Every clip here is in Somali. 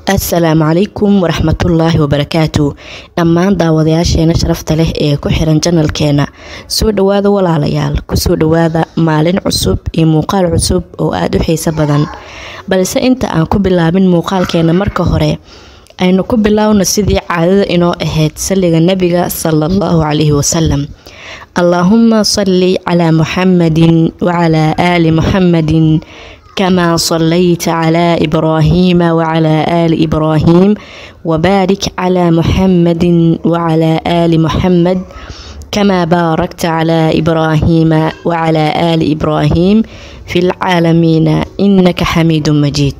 assalaamu calaykum waraxmatullaahi wabarakaatu dhammaan daawadayaasheena sharafta leh ee ku xiran janalkeena soo dhawaada walaalayaal kusoo dhawaada maalin cusub iyo muuqaal cusub oo aada u xiiso badan balse inta aan ku bilaabin muuqaalkeena marka hore aynu ku bilaawno sidii caadada inoo ahayd salliga nebiga sala allahu calayhi wasalam allaahuma salli calaa muxamadin wacalaa aali muxamadin كما صليت على إبراهيم وعلى آل إبراهيم وبارك على محمد وعلى آل محمد كما باركت على إبراهيم وعلى آل إبراهيم في العالمين إنك حميد مجيد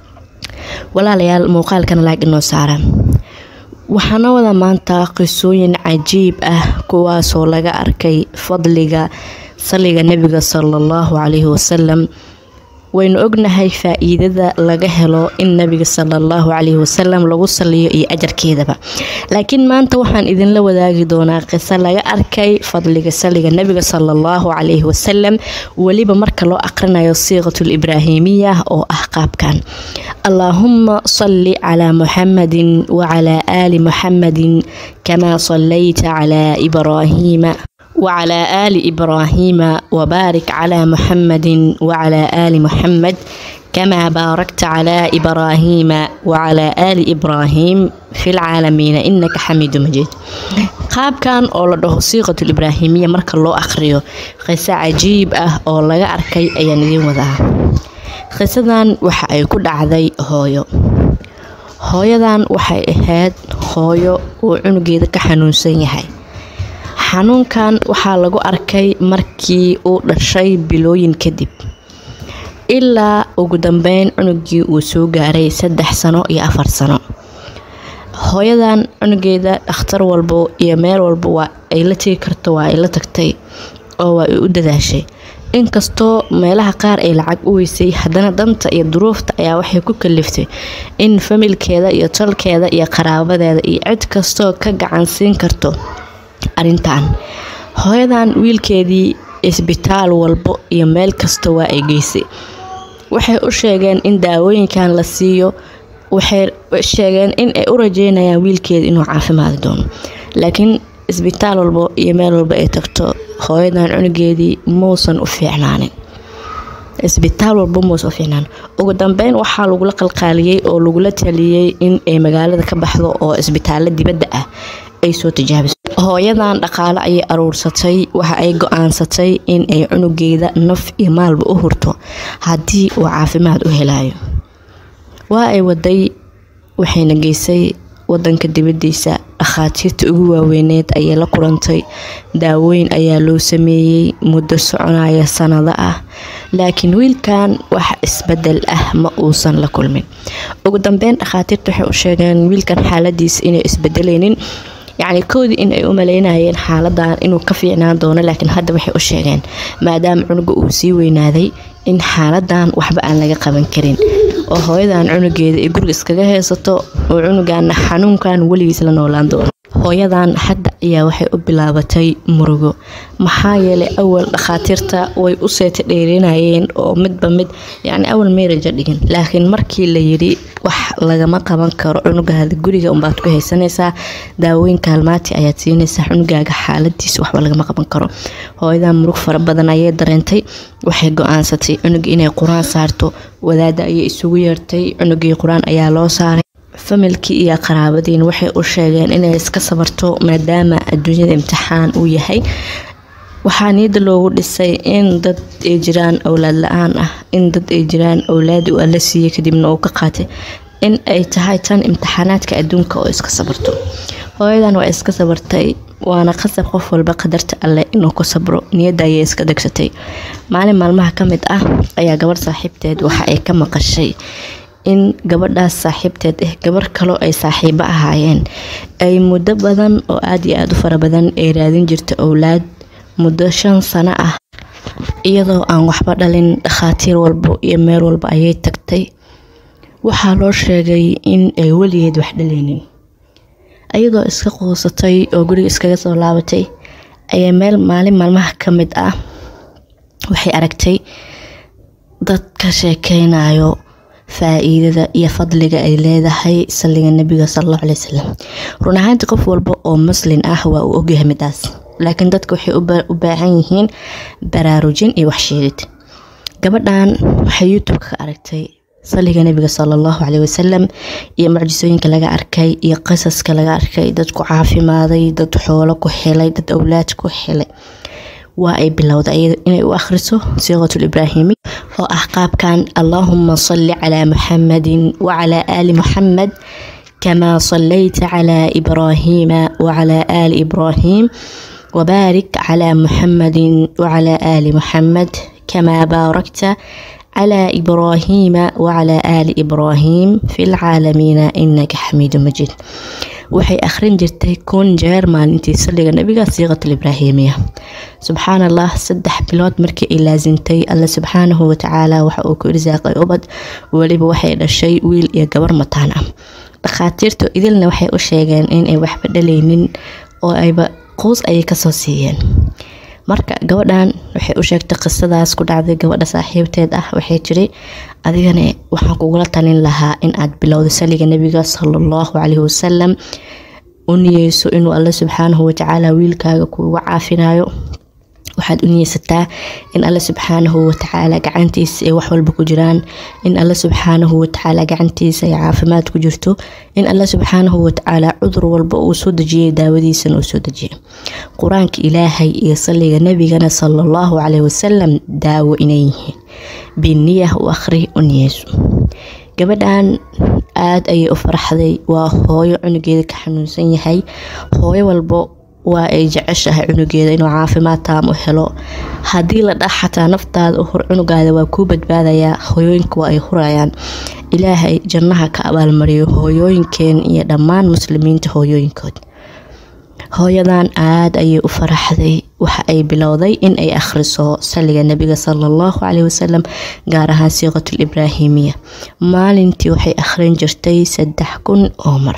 ولا ليال موقال كان لايك إنه سارة waxaana wada maanta qisooyin cajiib ah kuwaasoo laga arkay fadliga saliga nebiga sala allahu calayhi wasalam waynu ognahay faa-iidada laga helo in nabiga sala allahu calayhi wasalam lagu saliyo iyo ajarkeedaba laakiin maanta waxaan idinla wadaagi doonaa qiso laga arkay fadliga saliga nebiga sala allahu calayhi wasalam weliba marka loo aqrinayo siiqatul ibraahimiya oo ah qaabkan allaahuma salli calaa muxamadin wacalaa aali muxamadin kamaa sallayta calaa ibraahiima وعلى آل إبراهيم وبارك على محمد وعلى آل محمد كما باركت على إبراهيم وعلى آل إبراهيم في العالمين إنك حميد مجيد qaab kan oo la dhaho siiqatul ibraahimiya marka loo akhriyo qiso cajiib ah oo laga arkay ayaan idiin wadaa qisadan waxa ay ku dhacday hooyo hooyadan waxay ahayd hooyo uu cunugeeda ka xanuunsan yahay xanuunkan waxaa lagu arkay markii uu dhashay bilooyin kadib ilaa ugu dambeyn cunugii uu soo gaaray saddex sano iyo afar sano hooyadan cunugeeda dhakhtar walbo iyo meel walba waa ay la tegi karto waa ay la tagtay oo waa ay u dadaashay inkastoo meelaha qaar ay lacag u weysay haddana danta iyo duruufta ayaa waxay ku kaliftay in familkeeda iyo tolkeeda iyo qaraabadeeda iyo cid kastoo ka gacan siin karto arrintan hooyadan wiilkeedii isbitaal walbo iyo meel kasta waa ay geysay waxay u sheegeen in daawooyinkan la siiyo waxay sheegeen in ay u rajeynayaan wiilkeeda inuu caafimaadi doono laakiin isbitaal walbo iyo meel walba ay tagto hooyadan cunugeedii muusan u fiicnaanin isbitaal walba muusan u fiicnaan ugu dambeyn waxaa lagula qalqaaliyey oo lagula taliyey in ay magaalada ka baxdo oo isbitaalo dibadda ah ay soo tijaabiso hooyadan dhaqaale ayay aruursatay waxa ay go-aansatay in ay cunugeeda naf iyo maalba u hurto haddii uu caafimaad u helayo waa ay waday waxayna geysay wadanka dibadiisa dhakhaatiirta ugu waaweyneed ayay la kulantay daawooyin ayaa loo sameeyey muddo soconaya sanado ah laakiin wiilkan wax isbedel ah ma uusan la kulmin ugu dambeyn dhakhaatiirta waxay u sheegeen wiilkan xaaladiisa inay isbedeleynin yacni koodii in ay u maleynayeen xaaladan inuu ka fiicnaan doono laakiin hadda waxay u sheegeen maadaama cunuga uu sii weynaaday in xaaladan waxba aan laga qaban karin oo hooyadan cunugeeda ay guriga iskaga haysato oo cunugaana xanuunkan weligiis la noolaan doono hooyadan hadda ayaa waxay u bilaabatay murugo maxaa yeelay awal dhakhaatiirta way u seeta dheerinayeen oo midba mid yacni awal meeraja dhigin laakiin markii la yidhi wax lagama qaban karo cunugaada guriga unbaad ku haysanaysaa daawooyin kaalmaati ayaad siinaysaa cunugaaga xaaladiisa waxba lagama qaban karo hooyadan murug fara badan ayay dareentay waxay go-aansatay cunuga inay qur-aan saarto wadaada ayay isugu yeertay cunugii qur-aan ayaa loo saaray familkii iyo qaraabadiin waxay u sheegeen inay iska sabarto maadaama adduunyada imtixaan uu yahay waxaa niyada loogu dhisay in dad ay jiraan owlaad la-aan ah in dad ay jiraan owlaadi uu alla siiyey kadibna uu ka qaatay in ay tahay tan imtixaanaadka adduunka oo iska sabarto hooyadan waa iska sabartay waana qasab qof walba qadarta alleh inuu ku sabro niyadda ayay iska degsatay maalin maalmaha ka mid ah ayaa gabarh saaxiibteed waxa ay ka maqashay in gabadhaas saaxiibteed ah gabar kaloo ay saaxiibo ahaayeen ay muddo badan oo aada iyo aada u fara badan ay raadin jirta owlaad muddo shan sano ah iyadoo aan waxba dhalin dhakhaatiir walbo iyo meel walba ayay tagtay waxaa loo sheegay in ay weligeed wax dhaleynin iyadoo iska quusatay oo guriga iskaga soo laabatay ayaa meel maalin maalmaha ka mid ah waxay aragtay dad ka sheekeynayo faa-iidada iyo fadliga ay leedahay saliga nabiga salallahu caley wasalam run ahaantii qof walba oo muslin ah waa uu ogyahay midaas laakiin dadka waxay u baahan yihiin baraarujin iyo waxsheegid gabadhan waxay youtube-ka ka aragtay saliga nabiga salallahu caley wasalam iyo mucjisooyinka laga arkay iyo qisaska laga arkay dad ku caafimaaday dad xoolo ku helay dad owlaad ku helay waa ay bilowday iyada inay u akhriso siiqatul ibraahimi oo ah qaabkan allaahuma salli calaa muxamadin wacalaa aali muxamed kamaa sallayta calaa ibraahiima wacalaa aali ibraahiim wabaarik calaa muxamadin wacalaa aali muxamed kamaa baarakta calaa ibraahiima wacalaa aali ibraahiim fi lcaalamiina inaka xamiidu majiid waxay akhrin jirtay kun jeer maalintii saliga nabiga siiqatul ibraahimiya subxaan allah saddex bilood markii ay laasintay alle subxaanahu watacaala waxa uu ku irsaaqay ubad weliba waxay dhashay wiil iyo gabar mataan ah dhakhaatiirtu idilna waxay u sheegeen inay waxba dhalaynin oo ayba quus ayay kasoo siiyeen marka gabadhan waxay u sheegtay qisadaas ku dhacday gabadha saaxiibteed ah waxay jiri adigana waxaan kugula talin lahaa in aad bilowda saliga nabiga salallahu caleyhi wasalam u niyeyso inuu alle subxaanahu watacaala wiilkaaga kuuga caafinayo waxaad u niyeysataa in alle subxaanahu watacaala gacantiisa ay wax walba ku jiraan in alle subxaanahu watacaala gacantiisa ay caafimaad ku jirto in alle subxaanahu watacaala cudur walba uu soo dejiyay daawadiisana uu soo dejiyay qur-aanka ilaahay iyo saliga nabigana salallahu caleyhi wasalam daawo inay yihiin biniyah u akhri u niyeyso gabadhan aada ayay u faraxday waa hooyo cunugeeda ka xanuunsan yahay hooyo walbo waa ay jeceshahay cunugeeda inuu caafimaad taam u helo haddii la dhah xataa naftaada u hur cunugaada waa kuu badbaadayaa hooyooyinka waa ay hurayaan ilaahay jannaha ka abaalmariyo hooyooyinkeen iyo dhammaan muslimiinta hooyooyinkood hooyadan aada ayay u faraxday waxa ay bilowday in ay akhriso saliga nabiga salallahu caleyhi wasalam gaar ahaan siiqatul ibraahimiya maalintii waxay akhrin jirtay saddex kun oo mar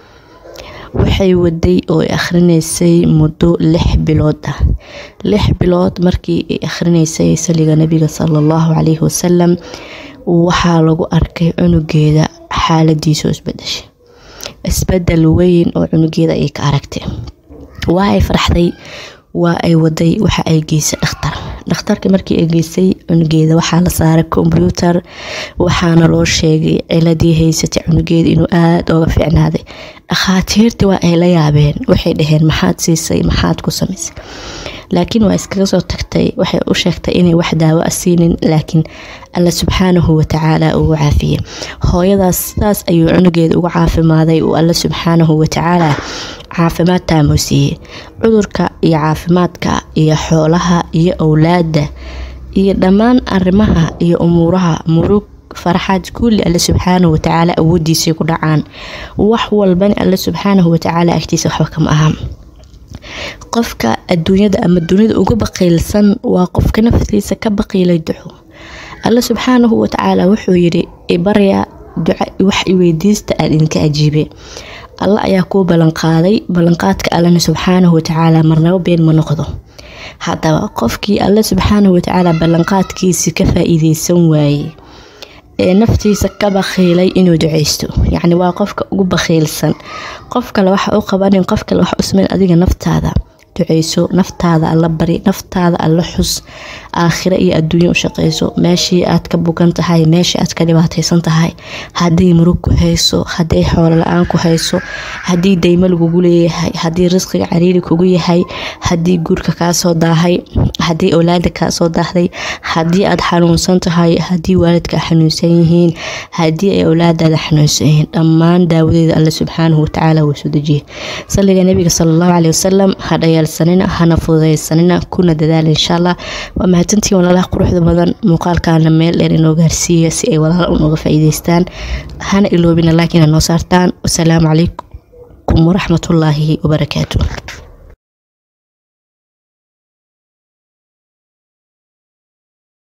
waxay waday oo ay akhrinaysay muddo lix bilood ah lix bilood markii ay akhrinaysay saliga nabiga salallahu caleyhi wasalam waxaa lagu arkay cunugeeda xaaladiisoo isbedeshay isbedel weyn oo cunugeeda ayay ka aragtay waa ay faraxday waa ay waday waxa ay geysay dhakhtar dhakhtarka markii ay geysay cunugeeda waxaa la saaray kombyuutar waxaana loo sheegay ciladii haysatay cunugeeda inuu aada oga fiicnaaday dhakhaatiirtii waa ay la yaabeen waxay dhaheen maxaad siisay maxaad ku samaysay laakiin waa iskaga soo tagtay waxay u sheegtay inay wax daawo a siinin laakiin alla subxaanahu watacaala ugu caafiyey hooyadaas sidaas ayuu cunugeeda uga caafimaaday uu alla subxaanahu watacaala caafimaad taamuu siiyey cudurka iyo caafimaadka iyo xoolaha iyo owlaada iyo dhammaan arrimaha iyo umuuraha murug farxaad kulli alle subxaanahu watacaala awoodiisay ku dhacaan wax walbana alle subxaanahu watacaala agtiisa waxba kama aha qofka adduunyada ama dunida uga baqiilsan waa qofka naftiisa ka baqiilay duxo alle subxaanahu watacaala wuxuu yidhi ibarya duca wax iweydiista aan idinka ajiibe alle ayaa kuu ballanqaaday ballanqaadka allena subxaanahu watacaala marnabo been ma noqdo haddaba qofkii alle subxaanahu watacaala ballanqaadkiisi ka faa-iideysan waayey ee naftiisa ka bakhiilay inuu duceysto yacni waa qofka ugu bakhiilsan qof kale waxa u qabanin qof kale wax u sameyn adiga naftaada duceyso naftaada alla bari naftaada alla xus aakhiro iyo adduunyo u shaqeyso meeshii aad ka bugan tahay meeshii aad ka dhibaateysan tahay haddii murug ku hayso haddii xoolo la-aan ku hayso haddii daymo lagugu leeyahay haddii risqiga cariiri kugu yahay haddii guurka kaasoo daahay haddii owlaada kaasoo daahday haddii aad xanuunsan tahay haddii waalidka xanuunsan yihiin haddii ay owlaadaada xanuunsan yihiin dhammaan daawadeeda alle subxaanahu watacaala wuu soo dejiyay saliga nabiga sala allahu caleyhi wasalam hadhayaalsanina hana fududaysanina kuna dadaala insha allah waa mahadsantiin walaalaha quruxda badan muuqaalkaana meel dheer inoo gaarsiiya si ay walaala unooga faa-iideystaan hana iloobina laakiin ha noo saartaan wasalaamu calaykum waraxmatullaahi wabarakaatu